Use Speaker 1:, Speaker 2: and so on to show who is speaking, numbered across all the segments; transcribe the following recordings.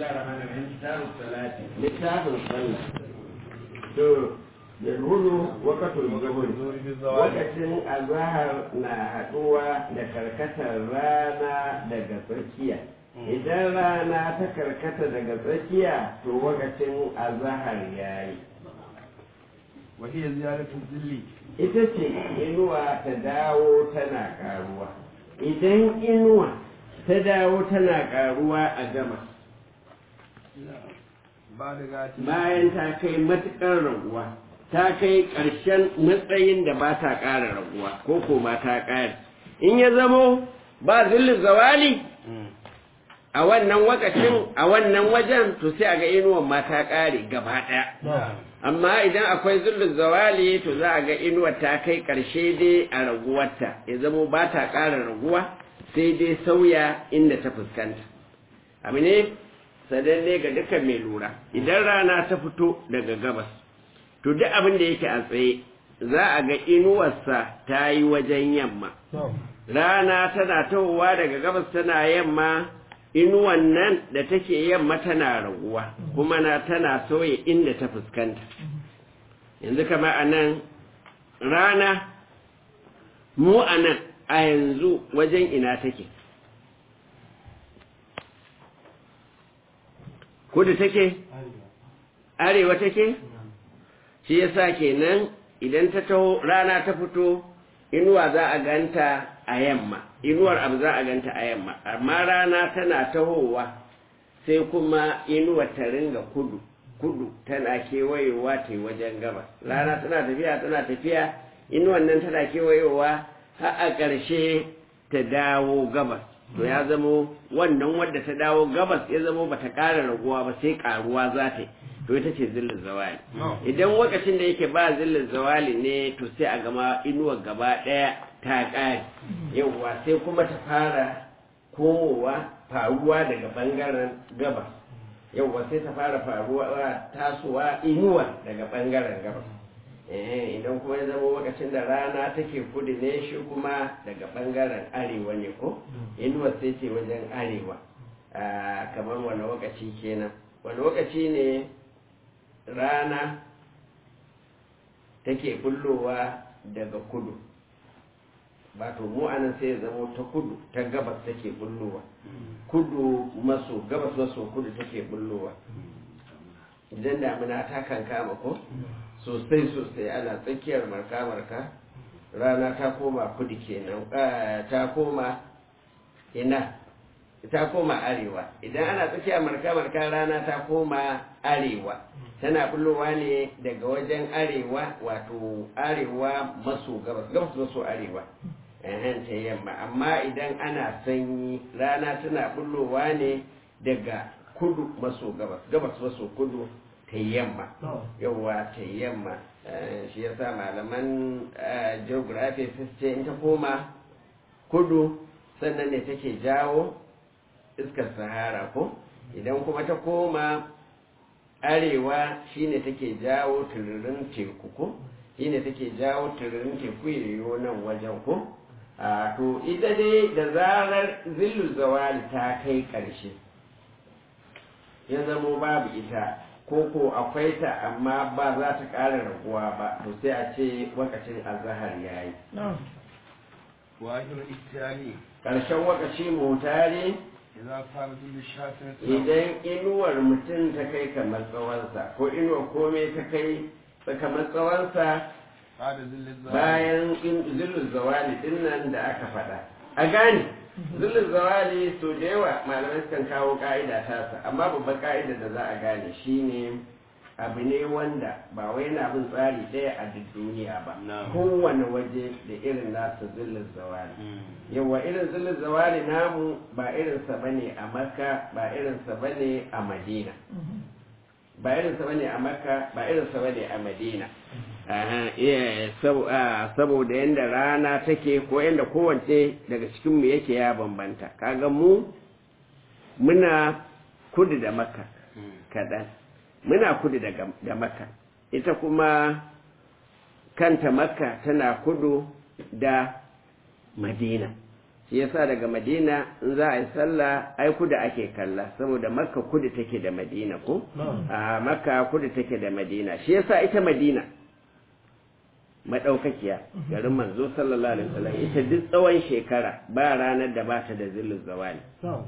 Speaker 1: الله الرحمن الرحيم كتاب الصلاة littafin sallah to yalhulu wakatul zuhur lokacin azahar na haɗuwa da karkatar rana daga tsakiya idan rana ta karkata daga tsakiya to lokacin azahar yayi
Speaker 2: وهي زيادة الذل
Speaker 1: ita ce inuwa ta dawo tana karuwa idan inuwa ta dawo tana karuwa a gama
Speaker 2: بعد غاتي
Speaker 1: bayan ta kai matuƙar raguwa ta kai ƙarshen matsayin da ba ta ƙara raguwa ko ko ba ta ƙara in ya zamo ba zillin zawali a wannan wakacin a wannan wajen to sai a ga inuwan ma ta ƙare gaba ɗaya amma idan akwai zillin zawali to za a ga inuwar ta kai ƙarshe dai a raguwarta ya zamo ba ta ƙara raguwa sai dai sauya inda ta fuskanta abu ne sananne ga dukkan mai lura idan rana ta fito daga gabas to duk abin da yake a tsaye za a ga inuwarsa ta yi wajen yamma rana tana tahowa daga gabas tana yamma inuwan nan da take yamma tana raguwa kuma na tana soya inda ta fuskanta yanzu kama a nan rana mu a nan a yanzu wajen ina take kudu take arewa take shi yasa kenan idan ta taho rana ta fito inuwa za a ganta a yamma inuwar abu za a ganta a yamma amma rana tana tahowa sai kuma inuwar ta ringa kudu kudu tana kewayewa ta yi wajen gabas rana tana tafiya tana tafiya inuwar nan tana kewayewa har a ƙarshe ta dawo gabas to ya zamo wannan wadda ta dawo gabas ya zamo bata ƙara raguwa ba sai ƙaruwa za ta yi to ita ce zillin zawali idan lokacin da yake ba zillin zawali ne to sai a gama inuwar gaba ɗaya ta ƙare yawwa sai kuma ta fara komowa faruwa daga ɓangaren gabas yawwa sai ta fara faruwa tasowa inuwa daga ɓangaren gabas eh idan kuma ya zama lokacin da rana take kudu ne shi kuma daga ɓangaren arewa ne ko inuwa sai ce wajen arewa kamar wani lokaci kenan wani lokaci ne rana take bullowa daga kudu ba to mu anan sai ya zama ta kudu ta gabas take bullowa kudu maso gabas maso kudu take bullowa idan damina ta kan kama ko sosai sosai ana tsakiyar marka-marka rana ta koma kudu kenan ta koma ina ta koma arewa idan ana tsakiyar marka-marka rana ta koma arewa tana bullowa ne daga wajen arewa wato arewa maso gabas gabas maso arewa ehen ta yamma amma idan ana sanyi rana tana bullowa ne daga kudu maso gabas gabas maso kudu ta yamma yawwa ta yamma shi yasa malaman geography su ce in ta koma kudu sannan ne take jawo iskar sahara ko idan kuma ta koma arewa shine take jawo tururin teku ko shine take jawo tururin teku yiwu nan wajen ko a to ita dai da zarar zillu zawali ta kai ƙarshe ya zamo babu ita ko ko akwai ta amma ba za ta ƙara raguwa ba to sai a ce wakacin azahar ya yi
Speaker 2: وآخر الإتياني
Speaker 1: ƙarshen wakaci mutare
Speaker 2: إذا صار ذل الشافعي
Speaker 1: idan inuwar mutum ta kai kamar tsawonsa ko inuwar kome ta kai kamar tsawonsa
Speaker 2: بعد ذل الزوال
Speaker 1: bayan zillin zawali din nan da aka faɗa a gane zillin zawali so da yawa malamai sukan kawo ka'ida tasa amma babban ka'ida da za a gane shine abu ne wanda ba wai yana bin tsari ɗaya a duk duniya ba
Speaker 2: Na'am.
Speaker 1: kowane waje da irin nasa zillin zawali yawa irin zillin zawali namu ba irinsa bane a makka ba irinsa bane a madina ba irinsa bane a makka ba irinsa bane a madina Aha, iya, sab- ah, saboda yadda rana take ko yadda kowace daga cikinmu yake ya bambanta kaga mu muna kudu da makka kaɗan muna kudu da gam- da makka ita kuma kanta makka tana kudu da madina shi yasa daga madina in za a yi sallah ai kudu ake kalla saboda makka kudu take da madina ko a makka kudu take da madina shi yasa ita madina madaukakiya garin manzo sallallahu alaihi wasallam ita duk tsawon shekara ba ranar da ba ta da zillin zawali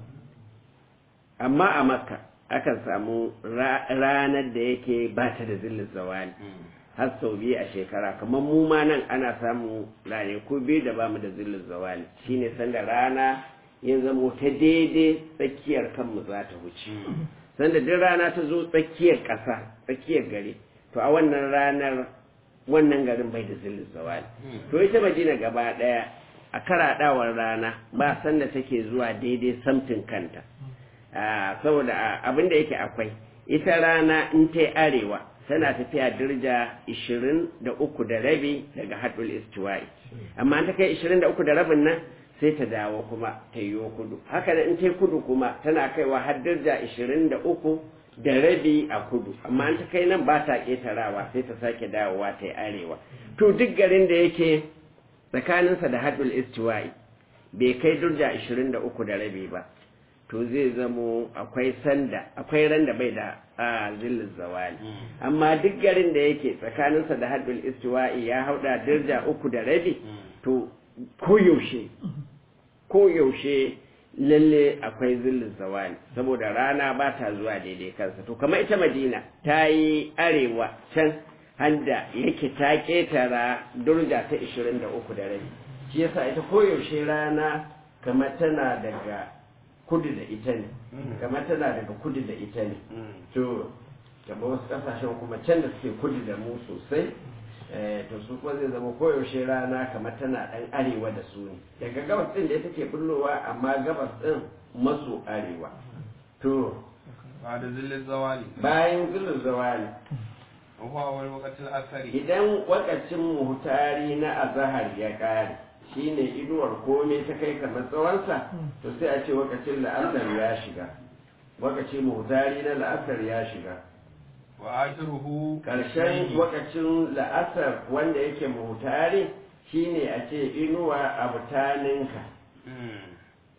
Speaker 1: amma a makka akan samu ranar da yake ba ta da zillin zawali har sau biyu a shekara kamar mu ma nan ana samu ranaku biyu da bamu da zillin zawali shine sanda rana ya zamo ta daidai tsakiyar kanmu za ta wuce sanda duk rana ta zo tsakiyar ƙasa tsakiyar gari to a wannan ranar wannan garin bai da zillin zawali to ita madina gaba ɗaya a karaɗawar rana ba sanda take zuwa daidai samtin kanta saboda abin da yake akwai ita rana in ta arewa tana tafiya dirja 23 da rabi daga haɗul istiwa'i amma ta kai 23 da rabin nan sai ta dawo kuma ta yi kudu haka da in ta kudu kuma tana kaiwa har dirja 23 da rabi a kudu amma an ta kai nan ba ta ƙetarawa sai ta sake dawowa ta yi arewa to duk garin da yake tsakaninsa da haɗul istiwa'i bai kai dirja 23 da rabi ba to zai zamo akwai sanda akwai ran da bai da a zillin zawali amma duk garin da yake tsakaninsa da haddul istiwa'i ya hauda dirja uku da rabi to koyaushe koyaushe lalle akwai zillin zawali saboda rana ba ta zuwa daidai kansa to kamar ita madina ta yi arewa can handa yake ta ketara durja ta 23 da rabi shi yasa ita koyaushe rana kamar tana daga kudu da ita ne kamar tana daga kudu da ita ne to kamar wasu kasashen kuma can da suke kudu da mu sosai to su kuma zai zama koyaushe rana kamar tana dan arewa da su ne daga gabas din da ita ke bullowa amma gabas din maso arewa to
Speaker 2: بعد ظل الزوال
Speaker 1: bayan zilin zawali
Speaker 2: وهو أول وقت الأثر
Speaker 1: idan wakacin muhtari na azahar ya kare shine inuwar komai ta kai kamar tsawonsa to sai a ce wakacin la'asar ya shiga wakacin muhtari na la'asar ya shiga
Speaker 2: وآخره
Speaker 1: ƙarshen wakacin la'asar wanda yake muhtari shine a ce inuwa a butaninka
Speaker 2: مم.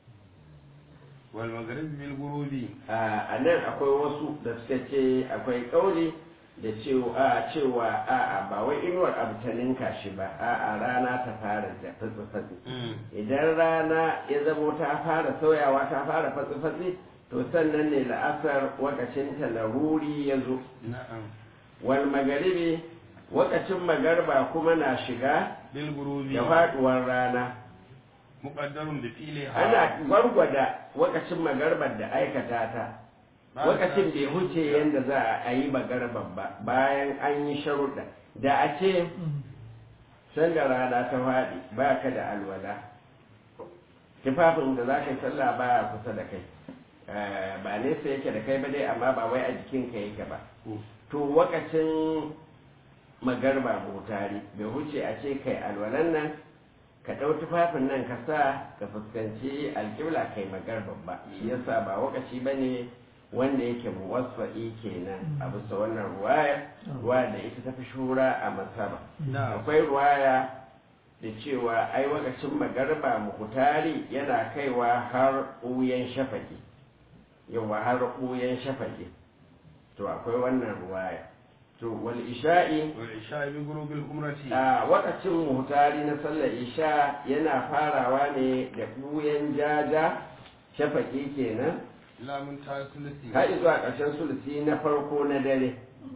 Speaker 2: والمغرب بالغروب
Speaker 1: a nan akwai wasu da suka ce akwai kauli da cewa a cewa a'a ba wai inuwar abtaninka shi ba a'a rana ta fara da fatsi-fatsi
Speaker 2: مم.
Speaker 1: idan rana ya zamo ta fara sauyawa ta fara fatsi-fatsi to sannan ne la'asar wakacin ta laruri ya zo
Speaker 2: نعم
Speaker 1: wal magaribi wakacin magarba kuma na shiga
Speaker 2: بالغروب
Speaker 1: da faduwar rana
Speaker 2: مقدر بفعلها
Speaker 1: ana gwargwada wakacin magarbar da aikata ta wakacin bai huce yadda za a yi magarbar ba bayan an yi sharuɗa da a ce sanda rana ta faɗi ba ka da alwala tufafin da za ka yi sallah baya kusa da kai Eh, ba nesa yake da kai ba dai amma ba wai a jikinka yake ba to wakacin magarba mutari bai huce a ce kai alwalan nan ka ɗau tufafin nan ka sa ka fuskanci alƙibla kai magarban ba shi yasa ba wakaci ba ne wanda yake muwasfa'i kenan a bisa wannan ruwaya ruwa da ita tafi shura a masaba
Speaker 2: نعم
Speaker 1: akwai ruwaya da cewa ai wakacin magarba mukutari yana kaiwa har ɓuyen shafaki yawa har ɓuyen shafaki to akwai wannan ruwaya to wal isha'i
Speaker 2: والعشاء بغروب الأمرة
Speaker 1: a wakacin muhtari na sallar isha yana farawa ne da ɓuyen jaja shafaki kenan
Speaker 2: لا من ثلثي
Speaker 1: har zuwa ƙarshen sulusi na farko na dare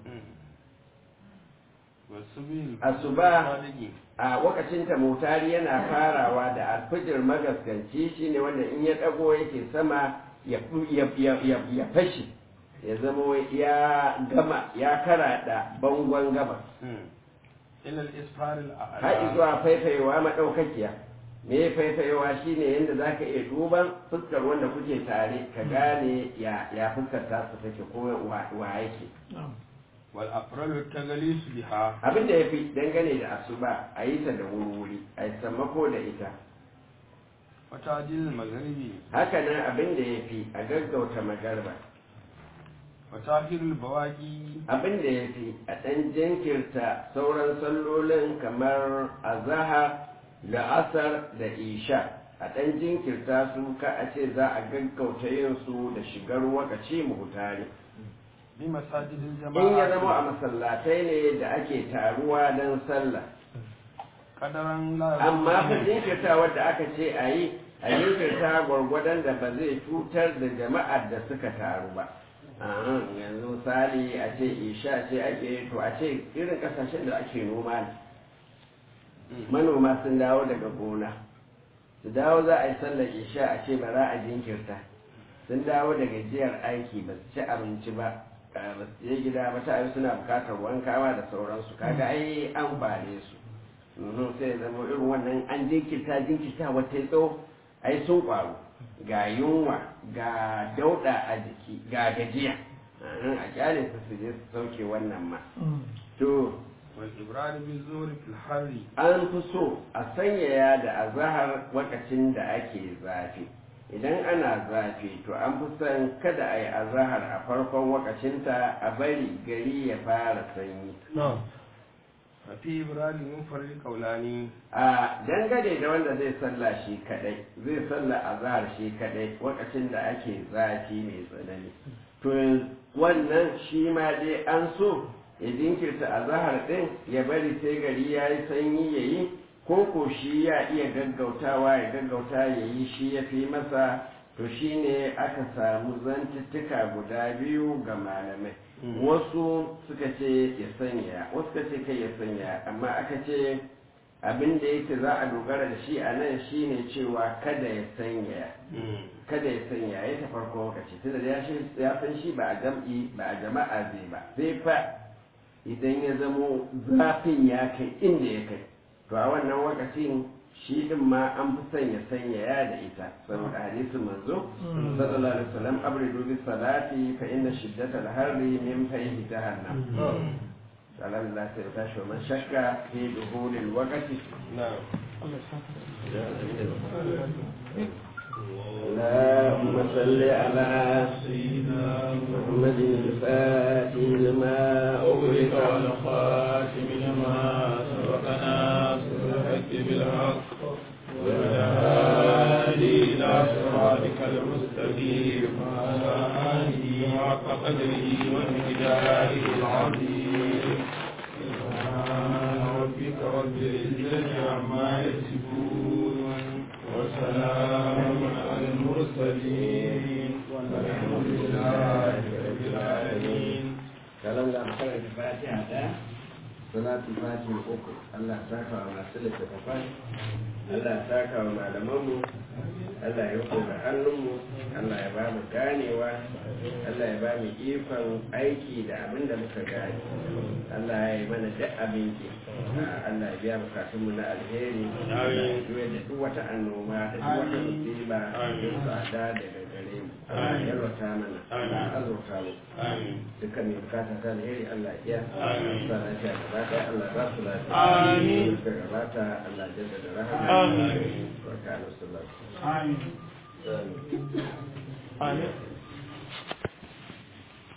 Speaker 2: والسبيل
Speaker 1: Asuba. a wakacin ta muhtari yana farawa da alfijir magaskanci shine wanda in ya ɗago yake sama ya ya ya ya, ya fashi ya zama ya gama ya karaɗa bangon gabas
Speaker 2: إلى الإسفار
Speaker 1: har
Speaker 2: الأعلى
Speaker 1: zuwa faifayewa maɗaukakiya me faifayewa shine yadda za ka iya duban fuskar wanda kuke tare ka gane ya ya fuskar ta su take ko wa wa yake
Speaker 2: والأفراد التغليس بها
Speaker 1: abin da ya fi dangane da asuba a yi ta da wuri a yi sammako da ita
Speaker 2: وتعجيل المغرب
Speaker 1: haka nan abin da ya fi a gaggauta magarba
Speaker 2: وتأخير البواقي
Speaker 1: abin da ya fi a ɗan jinkirta sauran sallolin kamar azahar da asar da isha a ɗan jinkirta su ka a ce za a gaggauta yin su da shigar wakaci muhutari
Speaker 2: bi masajidil
Speaker 1: in ya zama
Speaker 2: jama'a
Speaker 1: a masallatai ne da ake taruwa don sallah
Speaker 2: kadaran la
Speaker 1: amma fa jinkirta wadda aka ce a yi a jinkirta gwargwadon da ba zai cutar da jama'ar da suka taru ba Ahan, yanzu misali a ce isha ce ake yi to a ce irin kasashen da ake noma ne manoma sun dawo daga gona su dawo za a yi sallar isha a ce ba za a jinkirta sun dawo daga jiyar aiki ba su ci abinci ba eh, ba su je gida ba ta ayi suna bukatar wankawa da sauransu kaga ai an bare su Mhm, sai ya zama irin wannan an jinkirta jinkirta wata ya tsawo ai sun kwaru ga yunwa ga dauda a jiki ga gajiya Mhm, a kyale su su je su sauke wannan ma to
Speaker 2: wal ibrad bi zuhri fil harri
Speaker 1: an fi so a sanyaya da azahar lokacin da ake zafi idan ana zafi to an fi son kada a yi azahar a farkon wakacinta a bari gari ya fara sanyi
Speaker 2: fa fi ibrad munfarid qawlani
Speaker 1: a dangane da wanda zai salla shi kadai zai salla azahar shi kadai lokacin da ake zafi mai tsanani to wannan shi ma dai an so ya jinkirta azahar din ya bari sai gari ya yi sanyi ya yi ko ko shi ya iya gaggautawa ya gaggauta ya yi shi ya fi masa to shi ne aka samu zantuttuka guda biyu ga malamai wasu suka ce ya sanya wasu suka ce kai ya sanya amma aka ce abin da yake za a dogara da shi a nan shi ne cewa kada ya sanya kada ya sanya ya ta farko lokaci tunda da ya shi- ya san shi ba a jam'i ba a jama'a zai ba sai fa idan ya zamo zafin ya kai inda ya kai to a wannan lokacin shi din ma an fi son ya sanya ya da ita saboda hadisin manzo sallallahu alaihi wasallam abridu bis salati fa inna shiddatal harri min fayhi jahannam alhamdulillah sai ta shi man shakka fi duhulil waqti
Speaker 2: na'am
Speaker 1: اللهم صل على سيدنا محمد الفاتح لما أغلق
Speaker 3: والخاتم لما سبقنا الحق بالحق والهادي إلى صراطك المستقيم وعلى آله حق قدره ومقداره العظيم سبحان ربك رب العزة عما يصفون وسلام على المرسلين والحمد لله رب العالمين
Speaker 1: kalam da makaranta fatiha da salatu fatiha uku Allah ya saka wa masu littattafai Allah ya saka wa malamanmu Allah ya riko da hannunmu Allah ya ba mu ganewa Allah ya ba mu ikon aiki da abin da muka gane Allah ya yi mana duk abinci Allah ya biya bukatunmu na alheri Allah ya juya da duk wata annoba da duk wata musiba da tsada daga gare mu Allah ya yalwata mana Allah ya azurta mu
Speaker 2: amin
Speaker 1: dukkan mai bukata ta alheri Allah ya
Speaker 2: Amin.
Speaker 1: sa lafiya gaba ɗaya Allah ba su lafiya
Speaker 2: Amin.
Speaker 1: suka gabata Allah ya jaddada rahama
Speaker 2: Amin.
Speaker 1: barka da sallallahu
Speaker 3: Amin.
Speaker 1: alaihi wasallam
Speaker 3: Amin.